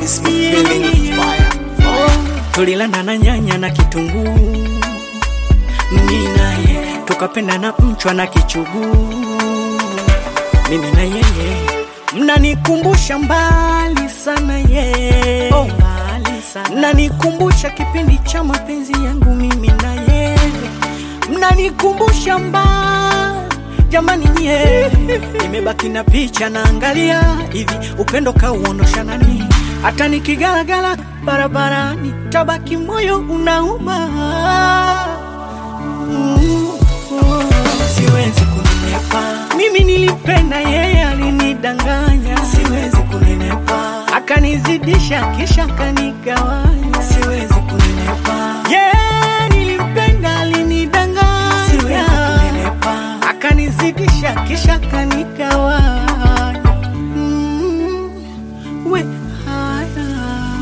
This feeling fire. tulilanda na nyanya na kitunguu, mimi naye tukapenda na mchwa na kichuguu, mimi na yeye mnanikumbusha mbali sana ye oh, mbali sana. mnanikumbusha kipindi cha mapenzi yangu mimi na yeye mnanikumbusha mbali jamani nye nimebaki na picha naangalia hivi upendo kauondosha nani hata nikigalagala barabarani tabaki moyo unauma Mm, oh, siwezi kunenepa mimi nilipenda yeye alinidanganya siwezi kunenepa akanizidisha kisha akanigawanya siwezi kunenepa yeye nilimpenda alinidanganya siwezi kunenepa akanizidisha kisha akanigawanya mm, we haya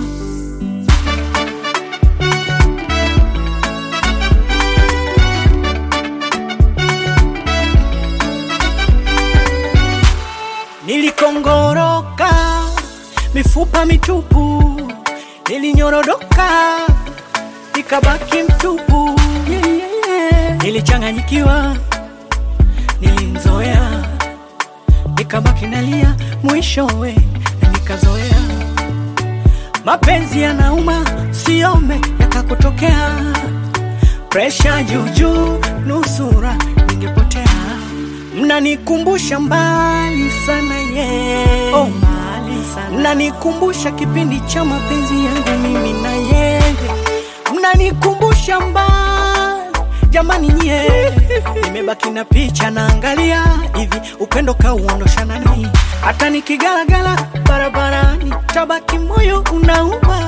Nilikongoroka mifupa mitupu, nilinyorodoka nikabaki mtupu. Yeah, yeah, yeah. Nilichanganyikiwa, nilimzoea, nikabaki nalia, mwishowe nikazoea. Mapenzi yanauma, siome yakakutokea, presha juujuu, nusura ningepotea mnanikumbusha mbali sana ye oh, mbali sana. mnanikumbusha kipindi cha mapenzi yangu mimi na yeye mnanikumbusha mbali jamani nye nimebaki na picha naangalia hivi upendo kauondosha nani hata nikigalagala barabarani tabaki moyo unauma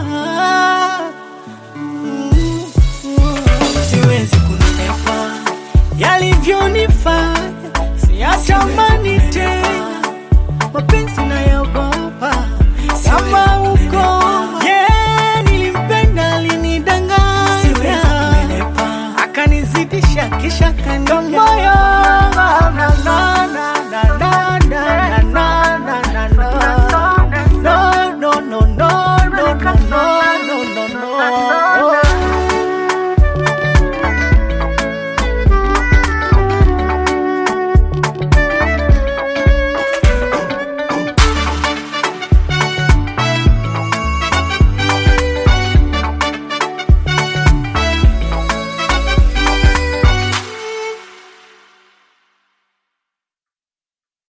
Mm, mm, siwezi kunenepa yalivyonifanya siyatamani tena mapenzi nayogopa kama uko yeah, nilimpenda alinidanganya akanizidisha kisha kanigawanya